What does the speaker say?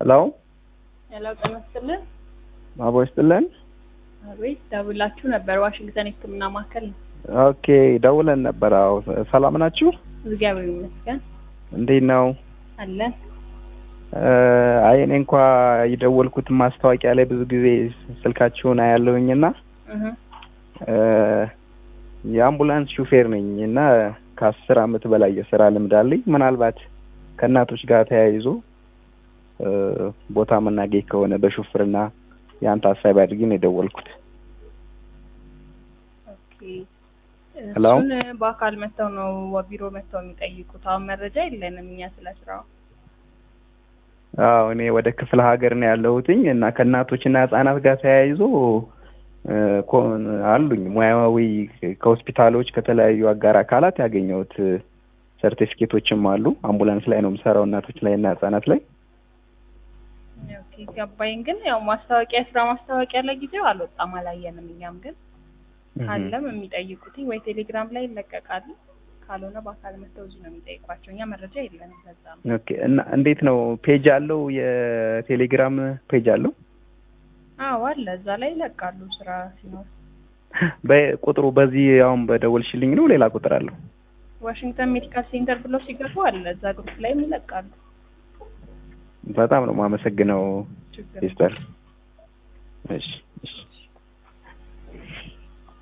ሄሎ ሄሎ ጤና ይስጥልን። አቦ ይስጥልን። አቤት ደውላችሁ ነበር። ዋሽንግተን የሕክምና ማዕከል ነው። ኦኬ ደውለን ነበር። አዎ ሰላም ናችሁ? እግዚአብሔር ይመስገን እንዴት ነው? አለን። አይ እኔ እንኳ የደወልኩት ማስታወቂያ ላይ ብዙ ጊዜ ስልካችሁን አያለሁኝና እህ የአምቡላንስ ሹፌር ነኝ እና ከአስር አመት በላይ የስራ ልምድ አለኝ። ምናልባት ከእናቶች ጋር ተያይዞ ቦታ መናገኝ ከሆነ በሹፍርና ያን ታሳቢ አድርጌ ነው የደወልኩት። ኦኬ ሄሎ። እሱን በአካል መጥተው ነው ቢሮ መጥተው የሚጠይቁት። አሁን መረጃ የለንም እኛ ስለ ስራው። አዎ እኔ ወደ ክፍለ ሀገር ነው ያለሁትኝ እና ከእናቶችና ህጻናት ጋር ተያይዞ እ፣ ኮ- አሉኝ ሙያዊ ከሆስፒታሎች ከተለያዩ አጋር አካላት ያገኘሁት ሰርቲፊኬቶችም አሉ። አምቡላንስ ላይ ነው የምሰራው እናቶች ላይ እና ህጻናት ላይ። ኦኬ ገባኝ። ግን ያው ማስታወቂያ ስራ ማስታወቂያ ለጊዜው አልወጣም አላየንም። እኛም ግን ካለም የሚጠይቁት ወይ ቴሌግራም ላይ ይለቀቃሉ፣ ካልሆነ በአካል መጥተው እዚህ ነው የሚጠይቋቸው። እኛ መረጃ የለንም። በዛ ነው። ኦኬ እና እንዴት ነው ፔጅ አለው? የቴሌግራም ፔጅ አለው? አዎ አለ፣ እዛ ላይ ይለቃሉ ስራ ሲኖር። በቁጥሩ በዚህ አሁን በደወልሽልኝ ነው ሌላ ቁጥር አለው? ዋሽንግተን ሜዲካል ሴንተር ብለው ሲገቡ አለ፣ እዛ ግሩፕ ላይም ይለቃሉ። በጣም ነው የማመሰግነው ችግር ሲስተር። እሺ እሺ